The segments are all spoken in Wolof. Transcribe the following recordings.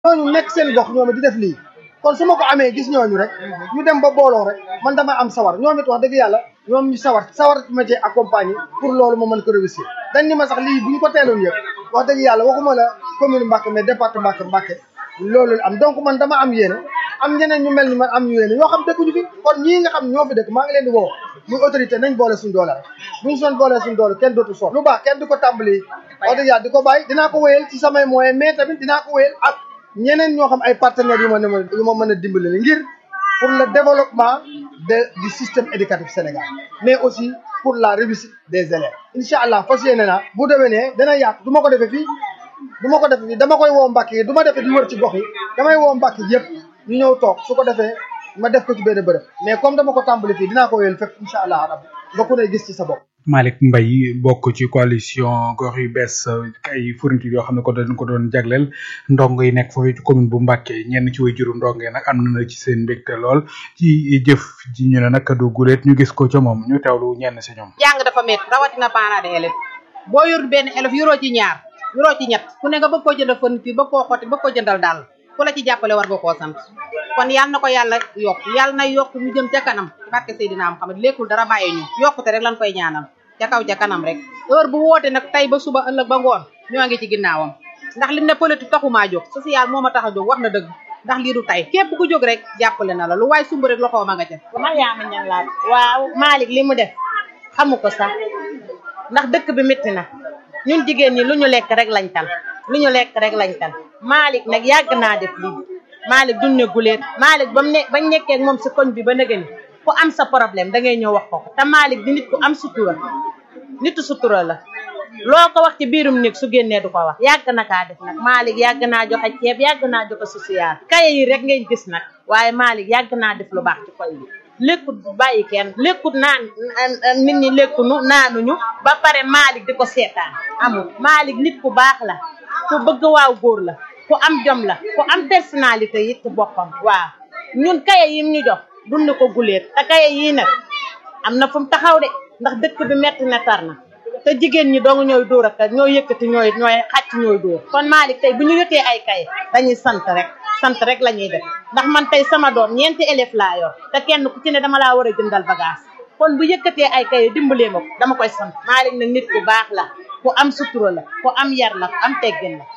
ñooñu nekk seen gox ñoom it di def lii kon su ma ko amee gis ñooñu rek ñu dem ba booloo rek man dama am sawar ñoom it wax dëgg yàlla ñoom ñu sawar sawar ma cee accompagner pour loolu ma mën ko réussir dañ ni ma sax lii bu ñu ko teeloon yëpp wax dëgg yàlla waxuma la commune Mbacké mais département Mbacké Mbacké loolu la am donc man dama am yéene am ñeneen ñu mel ni man am ñu yéene ñoo xam dëkkuñu fi kon ñii nga xam ñoo fi dëkk maa ngi leen di woo muy autorité nañ boole suñu doole rek buñu soon boole suñu doole kenn dootu soon lu baax kenn du ko tàmbali wax dëgg yàlla di ko bàyyi dinaa ko wéyal ci samay moyens mais tamit dinaa ko wéyal ak ñeneen ñoo xam ay partenaires yu ma ne ma yu ma mën a dimbali la ngir pour le développement de du système éducatif Sénégal mais aussi pour la réussite des élèves incha allah fas yéene naa bu déwénee dana yaatu du ma ko defee fii du ma ko defee fii dama koy woo Mbàkke yi du ma defee di wër ci gox yi damay woo Mbàkke yëpp ñu ñëw toog su ko defee ma def ko ci benn bërëb mais comme dama ko tàmbali fii dinaa ko wéyal fépp incha allah rabbi nga ku ne gis ci sa bopp Malick Mbaye bokk ci coalition gox yu bees ay fourniture yoo xam ne ko dañ ko doon jagleel ndongo yi nekk foofu ci commune bu Mbacké ñenn ci way juru ndongo yi nag am na ci seen mbégte lool ci jëf ji ñu ne nag du guleet ñu gis ko ca moom ñu teewlu ñenn si ñoom. jàng dafa métti rawatina parents d'élèves boo yor benn élève yoroo ci ñaar yoroo ci ñett ku ne nga bëgg koo jëndal fourniture bëgg koo xotti bëgg koo jëndal daal ku la ci jàppale war nga koo sant kon yàlla na ko yàlla yokk yàlla na yokk ñu jëm ca kanam ci barke Seydina Muhammad lékkul dara bàyyi ñu yokkute rek lañ koy ñaanal ca kaw ca kanam rek heure bu woote nag tey ba suba ëllëg ba ngoon ñoo ngi ci ginnaawam ndax li ne politique taxumaa jóg social moo ma tax a jóg wax na dëgg ndax lii du tey képp ku jóg rek jàppale na la lu waay sumb rek loxoo ma nga ca Mariama Ñang laa waaw Malick li mu def xamu ko sax ndax dëkk bi métti na ñun jigéen ñi lu ñu lekk rek lañ tal lu ñu lekk rek lañ tal Malick nag yàgg naa def lii Malick duñ ne guleet Malick ba mu ne bañ nekkee ak moom si koñ bi ba nëgëni ku am sa problème da ngay ñëw wax ko te Malick di nit ku am sutura nitu sutura la loo ko wax ci biirum néeg su génnee du ko wax yàgg na kaa def nag Malick yàgg naa joxe ceeb yàgg naa joxe social kaye yi rek ngay gis nag waaye Malick yàgg naa def lu baax ci koñ bi lekkut bàyyi kenn lekkut naan nit ñi lekkunu naanuñu ba pare Malick di ko seetaan amul Malick nit ku baax la ku bëgg waaw góor la ku am jom la ku am personnalité yi ci boppam waaw ñun kaye yim ñu jox dund ko guleet te kaye yii nag am na fu mu taxaw de ndax dëkk bi metti na tar na te jigéen ñi dong ñooy dóor ak ñooy yëkkati ñooy ñooy xàcc ñooy dóor kon Malick tey bu ñu yotee ay kaye dañuy sant rek sant rek la ñuy def ndax man tey sama doom ñeenti élève laa yor te kenn ku ci ne dama laa war a jëndal bagage kon bu yëkkatee ay kaye dimbalee ma ko dama koy sant Malick nag nit ku baax la ku am sutura la ku am yar la ku am teggin la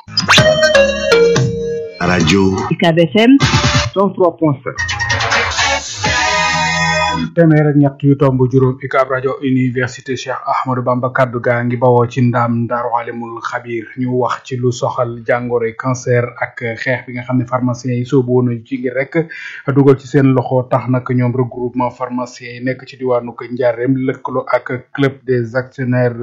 rajo UCAB FM 103.7 téeméer ak ñett yu tomb juróom UCAB rajo université Cheikh Ahmadou Bamba kaddu gaa ngi bawoo ci ndaam Daaru Alimul Xabir ñu wax ci lu soxal jàngoro cancer ak xeex bi nga xam ne pharmaciens yi soobu woon ci ngir rek dugal ci seen loxo tax nag ñoom regroupement pharmaciens yi nekk ci diwaanu ko Njaareem lëkkaloo ak club des actionnaires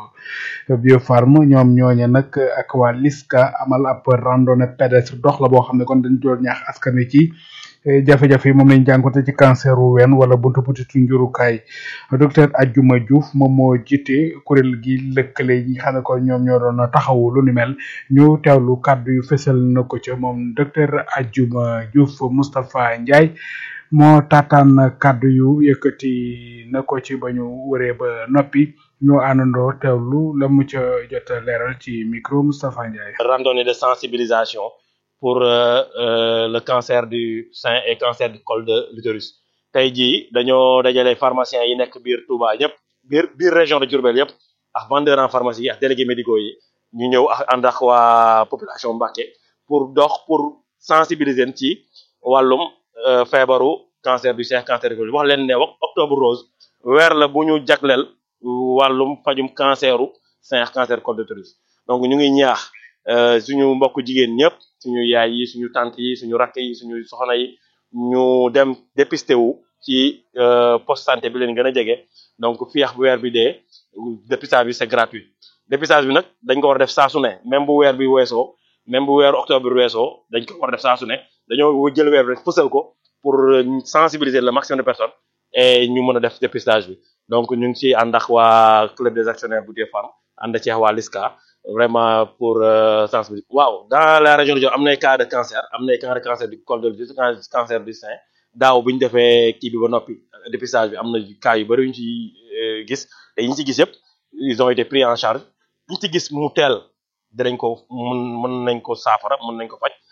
Biopharm ñoom ñooñe nag ak waa LISCA amal ab randonnée pédestre dox la boo xam ne kon dañ doon ñaax askan wi ci jafe-jafe yi moom lañ jànkoonte ci cancer wu ween wala buntu butitu njurukaay docteur Adjuma Diouf moom moo jiite kuréel gi lëkkale yi nga xam ne kon ñoom ñoo doon taxawu lu ni mel ñu teewlu kàddu yu fësal na ko ca moom docteur Adjuma Diouf Moustapha Ndiaye moo taataan kàddu yu yëkkati na ko ci ba ñu wëree ba noppi ñoo àndandoo teewlu la mu ca jot a leeral ci micro Moustapha Ndiaye. randonnée de sensibilisation pour euh, euh, le cancer du sein et cancer du col de l'utérus tey jii dañoo dajale pharmaciens yi nekk biir Touba ñëpp biir biir région de Diourbel yëpp ak vendeurs en pharmacie yi ak délégués médicaux yi ñu ñëw ak ànd ak waa population Mbacké pour dox pour sensibiliser ci wàllum euh, feebaru cancer du sein cancer du col wax leen ne wax octobre rose weer la bu ñu jagleel wàllum fajum canceru sein ak cancer col de l'utérus donc ñu ngi ñaax suñu mbokk jigéen ñëpp suñu yaay yi suñu tante yi suñu rakk yi suñu soxna yi ñu dem dépisté wu ci poste santé bi leen gën a jege donc fii ak bu weer bi dee dépistage bi c'est gratuit dépistage bi nag dañ ko war a def saa su ne même bu weer bi weesoo même bu weeru octobre bi weesoo dañ ko war a def saa su ne dañoo jël weer bi rek fësal ko pour sensibiliser le maximum de personnes et ñu mën a def dépistage bi donc ñu ngi ci ànd ak waa club des actionnaires bu Biopharm ànd ci waa LISCA vraiment pour sensibiliser waaw dans la région de Diourbel am nay cas de cancer am nay cas de cancer du col de l'utérus cancer du sein daaw bi ñu defee kii bi ba noppi dépistage bi am na cas yu bëri yu ñu ci gis te yi ñu ci gis yëpp ils ont été pris en charge ñu ci gis mu teel dinañ ko mën mën nañ ko saafara mën nañ ko faj